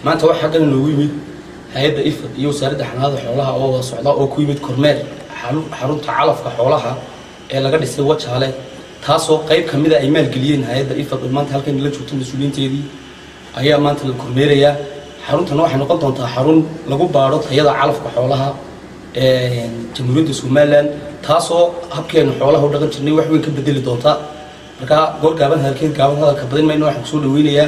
maanta waxaa xaggan inoogu yimid hay-adda ifad iyo wasaaradda xanaanada xoolaha oo wada socda oo ku yimid kormeer xaru- xarunta calafka xoolaha ee laga dhisay wajaale taasoo qayb ka mida ay maalgeliyeen hay-adda ifad oo maanta halkan la joogto mas-uuliyiinteedii ayaa maanta la kormeerayaa xaruntana waxay noqon doontaa xarun lagu baadho tayada calafka xoolaha ee jamhuuriyadda somalilan taasoo habkeenu xoolaha u dhaqan jirnay wax weyn ka bedeli doonta marka goor gaaban hadalkeed gaaban hadalka badin mayno waxaan kusoo dhaweynayaa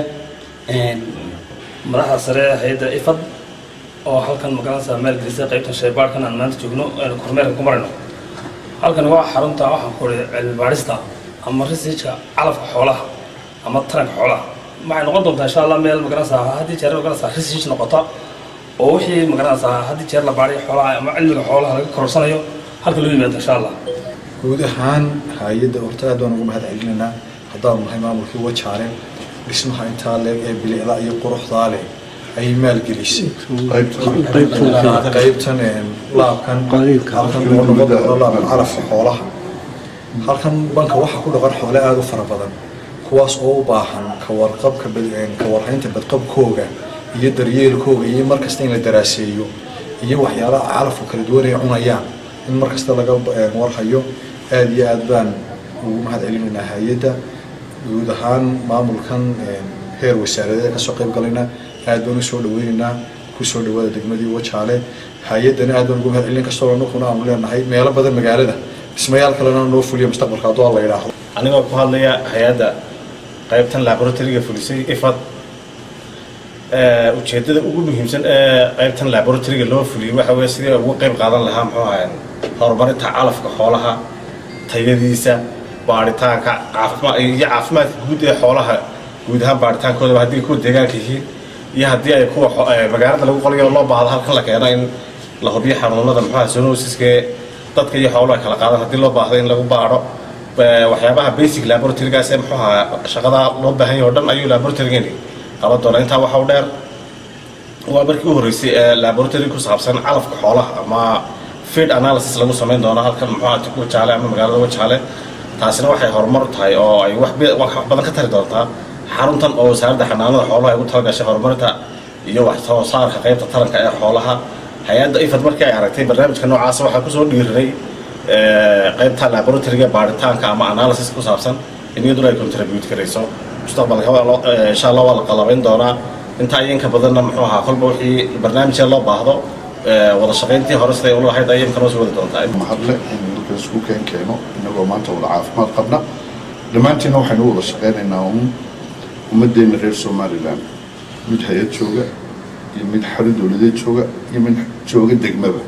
madaxda sare ee hay-adda ifad oo halkan magaranaysa maalgelisay qaybta shaybaarhkan aan maanta joogno aynu kormeerka ku marayno halkan waa xarunta waxaan ku uri cilmi baadhista ama risiijka calafka xoolaha ama taranka xoolaha waxay noqon doontaa insha allah meel magaranaysa haddii jeer magaranaysa risiij noqota oo wixii magaranaysa haddii jeer la baadhay xoolaha ama cilmiga xoolaha laga kororsanayo halka loo yimaado insha allah guud ahaan hay-adda horta aad baan ugu mahad celinaynaa haddaanu nahay maamulkii wajaale dhismaha intaa leeg ee bilicda iyo quruxdaa leh ayay maalgelisay qaybtan laabkan halkan oo noqon doono laabkan calafka xoolaha halkan banka waxaa ku dhaqan xoole aada u fara badan kuwaas oo u baahan kawarqabka kawarhaynta badqabkooga iyo daryeelkooga iyo markasta in la daraaseeyo iyo waxyaalaha calafka kala duwan ay cunayaan in markasta laga warhayo aada iyo aad baan ugu mahad celinaynaa hay-adda guud ahaan maamulkan heer wasaaradeed kasoo qayb galayna aad baan usoo dhaweynaynaa kusoo dhawaada degmadii wajaale hay-addana aad baan ugu mahad celin kastoo anukuna aanu leenahay meelo badan magaalada dhismayaal kalena noo fuliya mustaqbalka hadduu alla yidhaahdo anigoo ku hadlaya hay-adda qaybtan laboratoryga fulisay ifad ujeedada ugu muhiimsan ee qaybtan laboratoryga loo fuliyey waxa weye sidii ugu qayb qaadan lahaa muxuu ahay horumarinta calafka xoolaha tayadiisa baaritaanka caafimaad iyo caafimaadka guud ee xoolaha guud ahaan baaritaankoodaba haddii kuwa deegaanka yihiin iyo haddii ay kuwa magaalada lagu qolayo loo baahdo halkan la keeno in la hubiyo xanuunada muxuu ahay zoonosiska ee dadka iyo xooluhu ay kala qaadaan haddii loo baahdo in lagu baadho waxyaabaha basic laboratorygaas ee muxuu ahaa shaqada loo baahan yahay oo dhan ayuu laboratorygani qaban doonaa intaa waxa u dheer waa markii u horreysay ee laboratory ku saabsan calafka xoolaha ama feed analysis lagu samayn doono halkan muxuu ahaa wajaale ama magaalada wajaale taasina waxay horumar u tahay oo ay wax badan ka tari doontaa xaruntan oo wasaaradda xanaanada xoolaha ay ugu talagashay horumarinta iyo wax soo saarka qaybta taranka ee xoolaha hay-adda ifad markii ay aragtay barnaamijka noocaasa waxaa kusoo dhiiriray qaybta laboratoryga baaritaanka ama analysis ku saabsan in iyaduna ay contribute karayso mustaqbalka insha allah waa la qalabayn doonaa intaa iyo inka badanna muxuu ahaa kolba wixii barnaamijka loo baahdo wada shaqayntii hore siday ula lahayd ayay imka noo soo wadi doontaa mahadle in dalka isku keen keeno inagoo maanta wada caafimaad qabna dhammaantiina waxaynu wada shaqaynaynaa un ummaddeena reer somalilan mid hay-ad jooga iyo mid xarun dowladeed jooga iyo mid jooga degmaba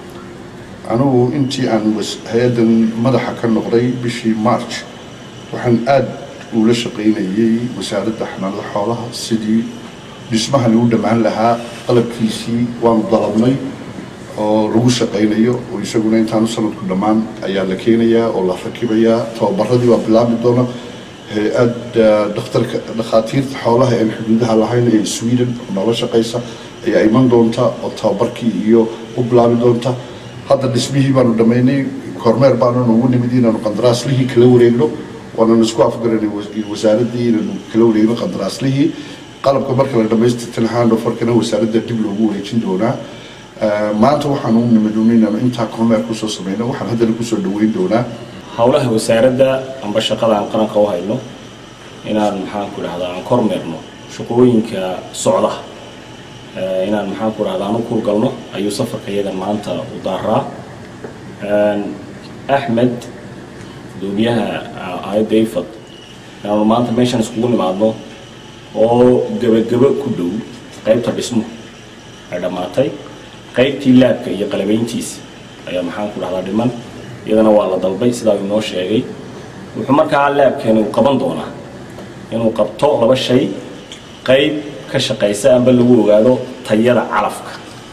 anugu intii aan hay-addan madaxa ka noqday bishii march waxaan aada ula shaqaynayay wasaaradda xanaanada xoolaha sidii dhismahan u dhammaan lahaa qalabkiisii waanu dalabnay oo lagu shaqaynayo oo isaguna intaanu sanadku dhammaan ayaa la keenayaa oo la rakibayaa tababaradii baa bilaabi doona hay-adda dhakhtarka dhakhaatiirta xoolaha aan xuduudaha lahayn ee sweden noola shaqaysa ayaa iman doonta oo tababarkii iyo u bilaabi doonta hadda dhismihii baanu dhammaynay kormeer baananu ugu nimid inaanu qandaraaslihii kala wareegno waananu isku afgaranay wasaaraddii inaanu kala wareegno qandaraaslihii qalabka marka la dhamaystirtana handofarkana wasaaradda dib loogu wareejin doonaa maanta waxaan u nimid inaanu intaa kormeer kusoo samayno waxaan haddana kusoo dhaweyn doonaa howlaha wasaaradda amba shaqada aan qaranka u hayno inaan maxaan ku dhahdaa aan kormeerno shaqooyinka socda inaan maxaan ku dhahdaa aan u kurgalno ayuu safarka iyagan maanta u daaraa axmed gudoomiyaha aayadda ifad inaanu maanta meeshan iskugu nimaadno oo gebagebo ku dhow qaybta dhismuhu ay dhammaatay qaybtii laabka iyo qalabayntiisa ayaa maxaan ku dhahdaa dhiman iyadana waa la dalbay sidaa uu inoo sheegay wuxuu markaa laabkeeni uu qaban doonaa inuu qabto laba shay qayb ka shaqaysa amba lagu ogaado tayada calafka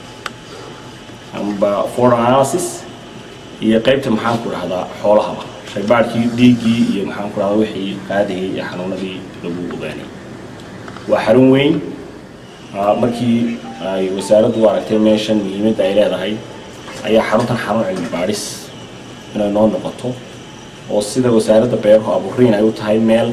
amba for analysis iyo qaybta maxaan ku dhahdaa xoolahaba shaybaadhkii dhiiggii iyo maxaan ku dhahdaa wixii qaadayay iyo xanuunadii lagu ogaanay waa xarun weyn markii ay wasaaraddu u aragtay meeshan muhiimadda ay leedahay ayaa xaruntan xarun cilmi baadhis inay noo noqoto oo sida wasaaradda beeruhu abuuriin ay u tahay meel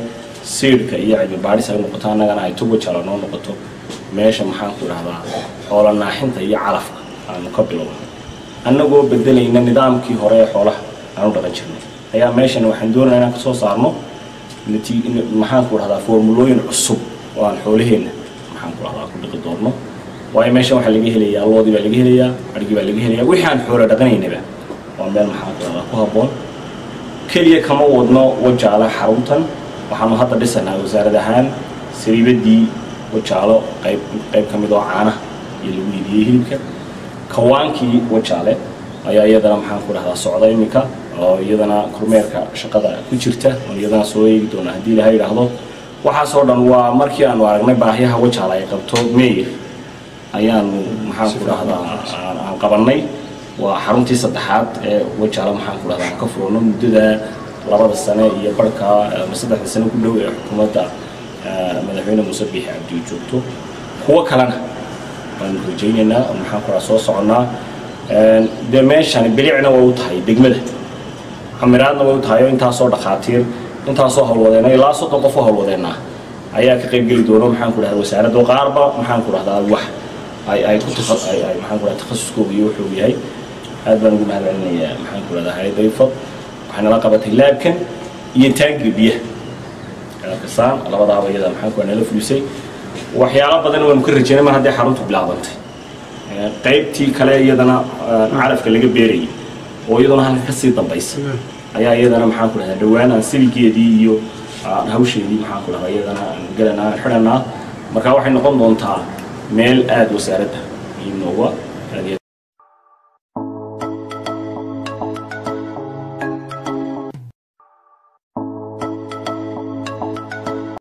siirka iyo cilmi baadhis ay noqoto annagana ay tuga jala noo noqoto meesha maxaan ku idhahdaa xoola naaxinta iyo calafka aanu ka bilowno annagoo bedelayna nidaamkii hore ee xoolaha aanu dhaqan jirnay ayaa meeshan waxaan doonaya inaan kasoo saarno nati- maxaan ku idhahdaa formulooyin cusub oo aan xoolaheenna maxaan ku idhahdaa ku dhiqi doonno waayo meeshan waxaa laga helayaa loodii baa laga helayaa adhigii baa laga helayaa wixii aan xoola dhaqanaynaba waa meel maxaan ku idhahdaa ku habboon keliya kama wadno wajaale xaruntan waxaanu hadda dhisanaa wasaarad ahaan sariibadii wajaalo qayb qayb ka mid oo caanaha iyo lagu iibiyey hilibka kawaankii wajaale ayaa iyadana maxaan ku dhahdaa socda iminka oo iyadana kormeerka shaqada ku jirta oo iyadana soo eegi doona haddii ilaha yidhaahdo waxaasoo dhan waa markii aanu aragnay baahiyaha wajaale ay qabto meyer ayaanu maxaan ku dhahdaa aan aan qabannay waa xaruntii saddexaad ee wajaale maxaan ku dhahdaa aan ka furano muddada labada sane iyo barhka ama saddexda sane ku dhow ee xukuumadda eh, madaxweyne muuse biixi cabdi joogto kuwo kalena baanu rajaynaynaa oo maxaan ku dhahaa soo soconnaa Een, dee meeshani bilicna way u tahay degmada camiraadna way u tahay oo intaasoo dhakhaatiir intaasoo howlwadeena ilaa soddon qof oo howlwadeena ayaa ka qayb geli doona maxaan ku dhahdaa wasaaradda oo qaarba maxaan ku dhahdaa wax ay ay ku tafa ay ay maxaan ku dhahdaa takhasuskooda iyo wuxuu yahay aad baan ugu mahadcelinayaa maxaan ku dhahdaa hay'adda ifad waxay nala qabatay laabkan iyo taangiga biyaha kasaan labadaaba iyada maxaan ku nala fulisay waxyaalo badan waanu ka rajaynay mar haddii xaruntu bilaabantay Ee, qaybtii kale iyadana ee, calafka laga beerayay oo iyaduna halka kasii dambaysa ayaa iyadana maxaan ku dhahdaa dhowaan aan siligeedii iyo aan hawsheedii maxaan ku dhahdaa iyadana aan gelanaa aan xidhanaa marka waxay noqon doontaa meel aada wasaaradda iyo nooga aad iyo